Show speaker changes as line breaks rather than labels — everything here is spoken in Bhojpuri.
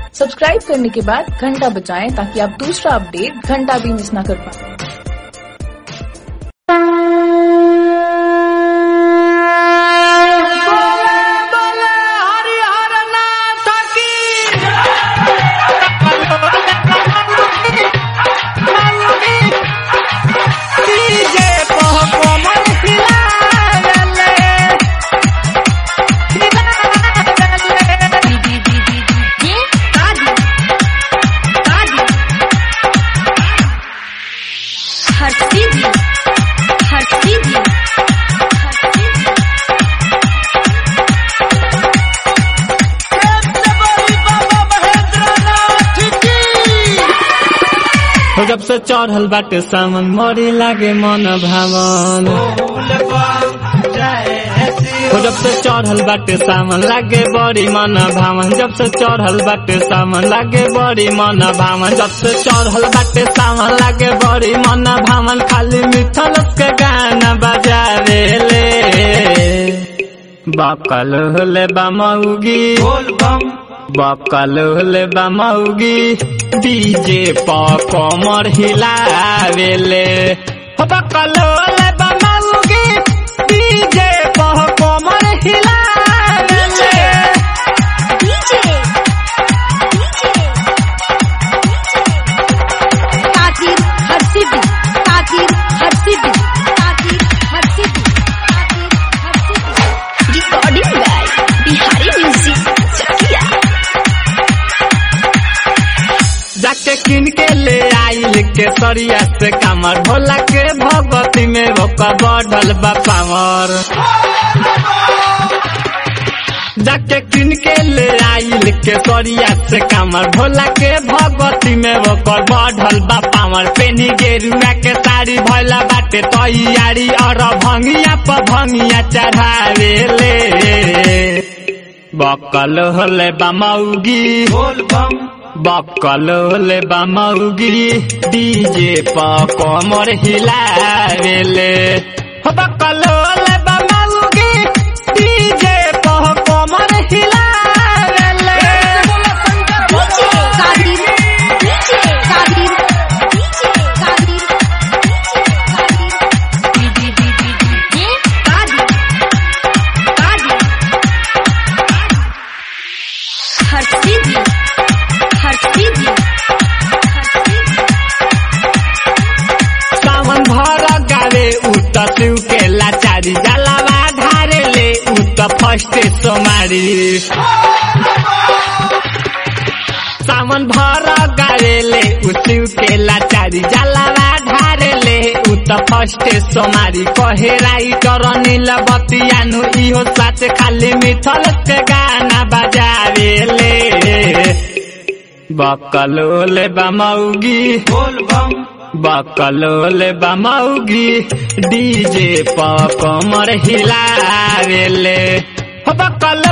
सब्सक्राइब करने के बाद घंटा बजाएं ताकि आप दूसरा अपडेट घंटा भी मिस ना कर पाए
हर्षिदी हर्षिदी हर्षिदी
हो जब से चढ़ल बाटे सावन मरी लागे मन भावन हो जब से चढ़ल बाटे सावन लागे बड़ी मन भावन जब से चढ़ल बाटे सावन लागे बड़ी मन भावन जब से चढ़ल बाटे सावन लागे बड़ी मन भावन खाली मिथल के गाना बजावे ले बकल होले बमौगी बकल होले बमौगी डीजे प कमर हिलावेले हो बकल होले बमौगी डीजे प कमर हिलावेले
डीजे डीजे ताकीर हर्षिदी ताकीर हर्षिदी ताकीर हर्षिदी ताकीर हर्षिदी recording by Bihari music Chakia
जाके किन के ले आइल के सरिया से कमर भोला के भगवती में ओका बढ़ल बा पावर जाके किन के ले आइल के सरिया से कमर भोला के भगवती में ओकर बढ़ल बा पावर पेनी गेरुआ के साड़ी भैला बाटे तैयारी और भंगिया पर भंगिया चढ़ावे ले बकल होले बमौगी बकल होले बमौगी डीजे प कमर हिलावेले हो बकल होले बमौगी डीजे प कमर हिलावेले
ताकीर डीजे ताकीर डीजे ताकीर डीजे ताकीर हर्षिदी हर्षिदी हर्षिदी
सावन भर गावे उत शिव के लाचारी जलावा ढारे ले उत फर्स्ट सोमारी सावन भर गावे ले शिव के लाचारी जलावा ढारे ले उत फर्स्ट सोमारी कहे राइटर नील बतियानु इहो साथ खाली मिथल के गाना बजावे ले बकलोले बमौगी बकलोले बमौगी डीजे प कमर हिलावेले हो बकलो